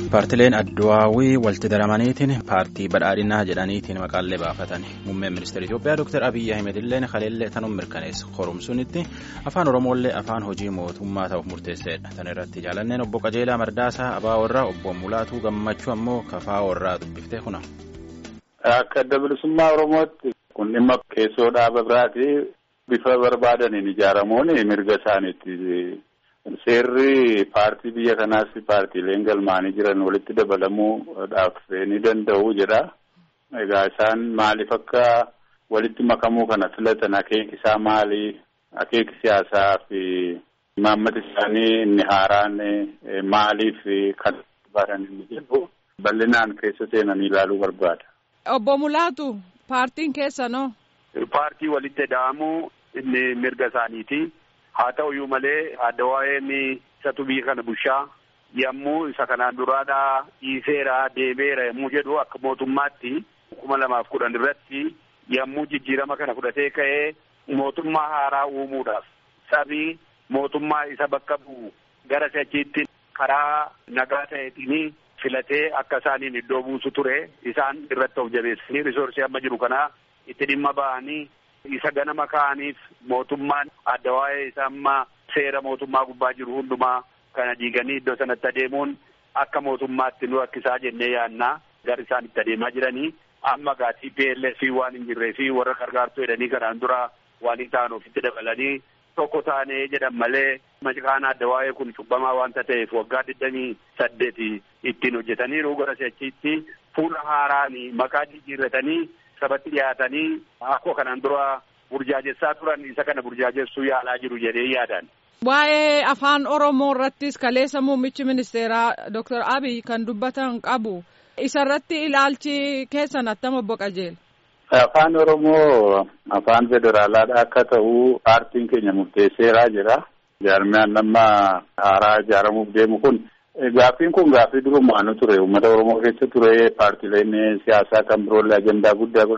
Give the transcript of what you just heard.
Paartileen Adduwaawii walitti daramaniitiin paartii badhaadhinaa jedhaniitiin maqaalee baafatan muummeen ministeera Itoophiyaa Dr. Abiyyi Ahmed illee kaleellee tanuun mirkaneessa qorumsuunitti afaan Oromoolee afaan hojii mootummaa ta'uuf murteesseedha. Tan irratti jaalanneen obbo Qajeelaa Mardaasaa Abaa Warraa obbo Mulaatuu Gammachuu ammoo Kafaa Warraa dubbiftee kuna. Akka adda bilisummaa Oromootti kun dhimma keessoo dhaaba biraati bifa barbaadaniin ijaaramuun mirga isaaniitti. Seerri paartii biyya kanaas paartiileen galmaanii jiran walitti dabalamuudhaaf ni danda'u jedha. Egaa isaan maaliif akka walitti makamuu kana filatan akeeki isaa maali? Akeeki siyaasaa fi imaammata isaanii inni haaraan maaliif kan barbaadan inni jedhu bal'inaan keessa seenanii ilaaluu barbaada. Obbo Mulaatu paartiin keessanoo? Paartii walitti da'amuu inni mirga isaaniiti. haa ta'uyyuu malee adda waa'een isatu biyya kana bushaa yommuu isa kanaan duraadhaa dhiiseera deemeera yommuu jedhu akka mootummaatti kuma lamaaf kudhan irratti yommuu jijjiirama kana fudhatee ka'ee mootummaa haaraa uumuudhaaf sabii mootummaa isa bakka bu'u gara sachiitti karaa nagaa ta'eetiin filatee akka isaaniin iddoo buusu ture isaan irratti of jabeessanii risoorsii amma jiru kana itti dhimma ba'anii isa ganama ka'aniif mootummaan adda waa'ee isa amma seera mootummaa gubbaa jiru hundumaa kana diiganii iddoo sanatti adeemuun akka mootummaatti nu rakkisaa jennee yaannaa gara isaan itti adeemaa jiranii amma gaatii PLS waan hin jirree fi warra gargaartuu jedhanii kanaan dura waan hin taane ofitti dabalanii tokko taanee jedhan malee maqaan adda waa'ee kun cubbamaa waanta ta'eef waggaa digdamii saddeeti ittiin hojjetaniiru gara si'achiitti fuula haaraan maqaa jijjiirratanii sabatti dhiyaatanii akkuma kanaan dura burjaajessaa turan isa kana burjaajessuu yaalaa jiru jedhee yaadan. Waa'ee afaan Oromoo irrattis kaleessa muummichi ministeeraa Dr. Abiy kan dubbatan qabu. Isarratti ilaalchi keessan attam obbo Qajeela. Afaan Oromoo afaan federaalaadha akka ta'u paartiin keenya murteesseeraa jira. Jaarmiyaan nama haaraa ijaaramuuf deemu kun Gaaffiin kun gaaffii durumaanu ture uummata Oromoo keessa ture paartileen siyaasaa kan biroollee ajandaa guddaa